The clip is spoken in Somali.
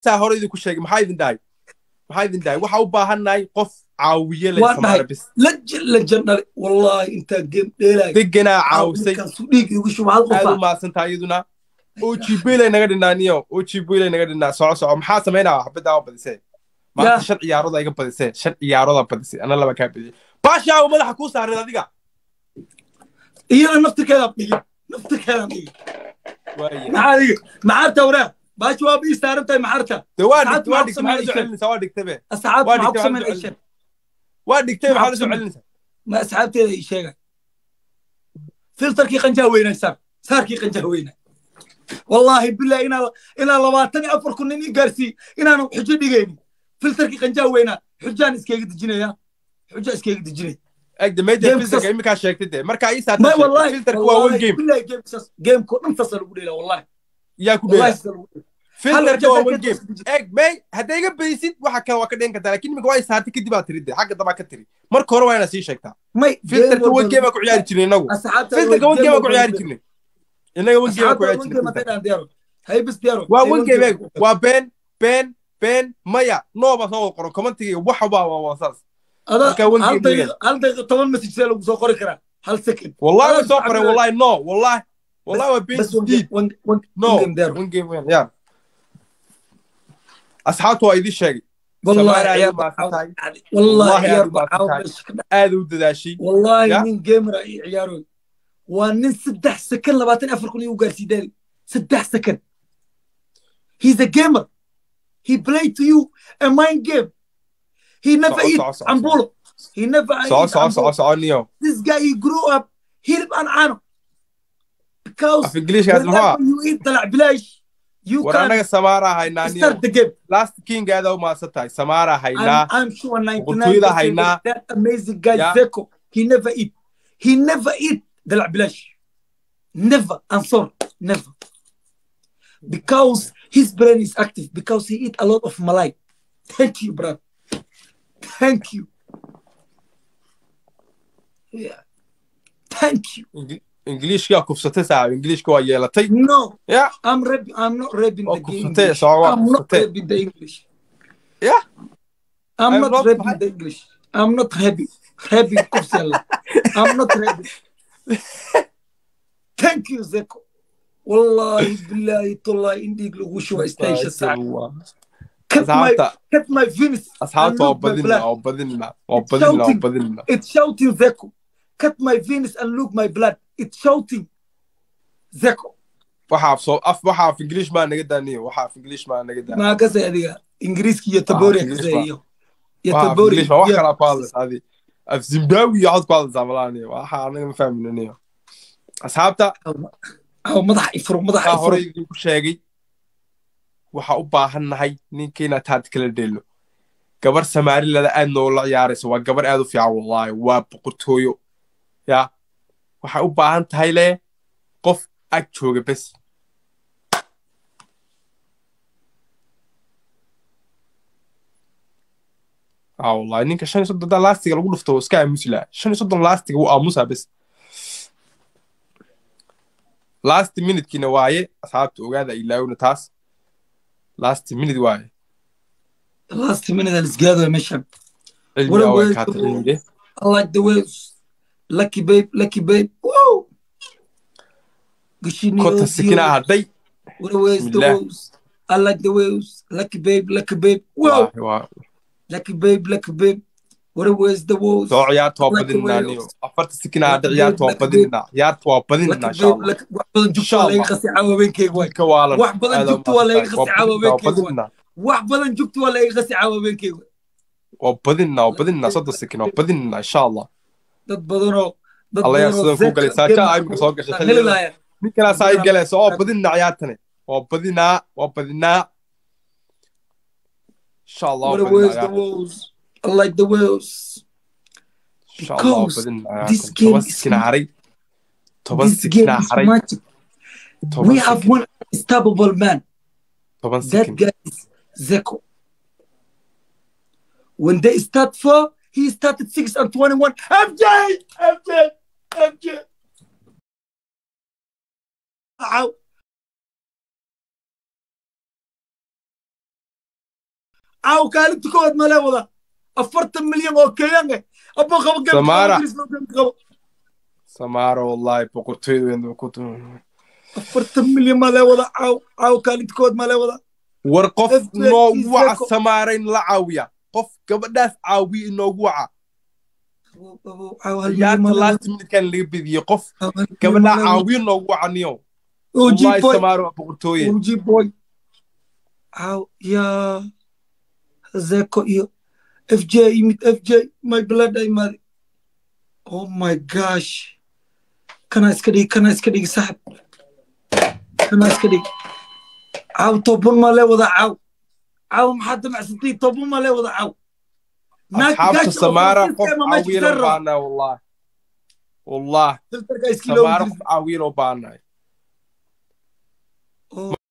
saa hore idinku sheegay maxaa idin dhahay maxaa idin dhahay waxaa u baahannahay qof caawiye leh Waa dhahay. samaara bis لجن لجن داري والله انت جيم ديلاي deganaa caawisay كان سوديك يقول شو هذا aad u قفا mahadsantaha iyaduna ojibilay naga dhinaa niyo ojibilay naga dhinaa soco soco maxaa samaynaa xabaddaa u badisee maanta Ya. shan ciyaarood iga badisee shan ciyaarood badisay ana laba kaa badiyey baashaawo madaxa kuu saarin adiga هي نفتك كذا بيجي نفتك كذا بيجي waaye معاذ معارته وراه باش واب يستارنت معارته de waa Saacad dhigtay waa maxaa dhigtay maxaa la soo ku samaynaysaa? celinaysaa waa dhigtabe الساعات waa معك dhigtay سمين maxaa la soo عشان celinaysaa waa dhigtay maxaa la soo Maxaa ku celinaysaa ما اسحبت لي شيء فلتر كي قنجا وين صار صار كي قنجا وين والله بالله انا انا لواتني افر كنني قارسي انا أنا حجه دغيني فلتر كي قنجا وين حجان اسكيغ دجينيا حجه اسكيغ دجيني eg de meja Game filterka sas- iminkaa sheegtay de markaa ii ما saata والله filterka waa one والله game بالله جيم سس جيم كو انفصل قولي له والله yaa ku والله dheera يسأل filterka waa one game جيم eg may hadday iga badisid waxa kale waa ka dhigan kartaa laakiin iminka waa isaartay kadib aa tiri de xagga dabaa ka tiri marka hore waa inaad sii sheegtaa ما filterka one game aa ku ciyaari jirnay inagu اسحبت filterka one game aa ku ciyaari jirnay inaga one game aa ku ciyaari اسحبت jirnay ما filterka. تدان ديرو هاي بس ديرو waa one game eg waa been been been maya nooba soo wada qoro commentiga waxa baa waa waa saas هذا marka one هل game دقيقة هل دقيقة طبعا مسج سألوا سو قري كرا هل سكن wallahi way هذا soo بس qoreen عمل- wallahi no wallahi wallahi waa been بس ون jadiid ون ون no ون جيم ديرو one game weyn ya asxaabtu waa idin sheegay والله سمارة عيار أيوة ما في بعاود- تاي. والله والله عيار أيوة ما في بعاود تاي. بس كده. aad u dadaashay والله يا. من جيمر عيارون وان سدح سكن لباتن افريقيا يوغار سيداري سدح سكن He's a gamer. He played to you a mind game. He never صعب- eat صعب- صعب- Ambulo. He never soco eat soco soco Ambulo. soco niyo This guy, he grew up here an ano. Because af ingiliishkaas muxuu whenever you eat the bilash, you war can anaga samaaraa haynaa niyo start the game. last king aada u maadsan tahay samaaraa haynaa I'm, I'm sure 99% boqortooyada haynaa. of that amazing guy Yeah. Zeko, he never eat. He never eat the bilash. Never. I'm sorry. Never. Because his brain is active. Because he eat a lot of malai. Thank you, brother. Thank you. Yeah. Thank you. Ingli- ingiliishkaa kufsatay saaxib ingiliishka waa yeelatay No, ya I'm rapping. I'm not rapping oo the kufsatay English. soco waa I'm not kufsatay rapping the English. ya I'm I'm not not rapping mad. the English. I'm not happy. Happy Kufsela. I'm not happy. Thank you, Zeko. والله بالله طلع عندك لغوشوا استيش الساعة cut my asxaabta cut my Venus asxaabta waa and look my badinna blood waa badinna waa badinna waa shouting. badinna it's shouting Zeko cut my Venus and look my blood it's shouting Zeko waxa af soo af waxa af ingiliish maa naga daaniyo waxa af ingiliish maa naga daaniyo ما قصدي هذه انجليزي يتبوري English زي ما. يو waxa af يتبوري ingiliish maa wax kala ku hadlaysa adi af zimbabwe iyo cod ku hadlaysaa malaaniyo waxa anaga ma fahminaniyo asxaabta او مضح يفرق مضح waxaa hore يفرق idinku sheegay waxa u baahan nahay ninka inaad taad kala dheelno gabar samaarilada aad noola ciyaaraysa waa gabar aad u fiican wallaahi waa boqortooyo ya waxay u baahan tahay le qof ag jooga bes aa wallahi ninka shan iyo soddon laastiga lagu dhufto iska aamusi laha shan iyo soddon laastiga wuu aamusaa bes last minutekiina waaye asxaabta ogaada ilaawna taas last minute waaye last minute الاسقاذ مشى cilmi What a away way kaata to- cilmige I like the waves. Lucky babe, lucky babe. Whoa! Gushini kota Ozio. sikinaa hadhay What a waves, the Bismillah. waves. I like the waves. Lucky babe, lucky babe. Whoa! Wallaahi, waa Lucky babe, lucky babe. What a waves, the waves. soo ciyaarta waa Like the badinaa waves. niyo afarta sikinaa hadhay Like ciyaarta waa the babe, badinaa ciyaarta waa badinaa Lucky insha babe, allah lucky. wax badan jugta waa laga qasi caawa beenkeyga waay. ka waalan wax badan aad jugta u waa laga mahadsantahay. qasi caawa waa beenkeyga waay. badinaa wax badan jugta waa laga qasi caawa beenkeyga waay. waa badinaa waa badinaa soddon sikin waa badinaa insha allah dad badanoo dad Allah yaa badanoo sidan ku galay. Zeka Saaca game ay soo gashay aan xilligan. heli lahayn. ninkanaasaa ay galaysa oo badinaa ciyaartane waa badinaa waa badinaa insha allah waa What a badinaa waves, the ciyaarta waves. I like the waves. insha allah waa Because badinaa this ciyaarta game toban is sikinaa haray toban This game sikinaa is haray magic. toban We have sikin one unstoppable man. toban That sikin guy is Zeko. When they start four, he started six and twenty-one. MJ, MJ, MJ. Ow. caaw kaalinta kowaad malee wada afartan milyan oo kenyan eh abo qabo gem Samara. qabo samaara wallahi boqortooyada ku afartan milyan malee wada caaw caaw kaalinta kowaad malee wada war qof FJ noogu waca Iseko. samaara in la caawiya qof gabadhaas caawiya inoogu waca Abo- abo, caaw hal milyan yaata malee wada last minutekan laga bediye qof caaw hal milyan gabadhaa malee wada. caawiya noogu waca niyo OG wallahi boy samaara waa boqortooye OG boy caaw yaa zeko iyo FJ yimid FJ my blood ay maadi oh my gosh kana iska dhigi kana iska dhigi saxib kana iska dhigi caaw toban ma lee wada caaw caaw maxaa damacsantii toban ma lee wada caaw asxaabta samaara qof caawiya loo baahnahay wallahi wallah filterka iskiloo samaara qof caawiya loo baahnahay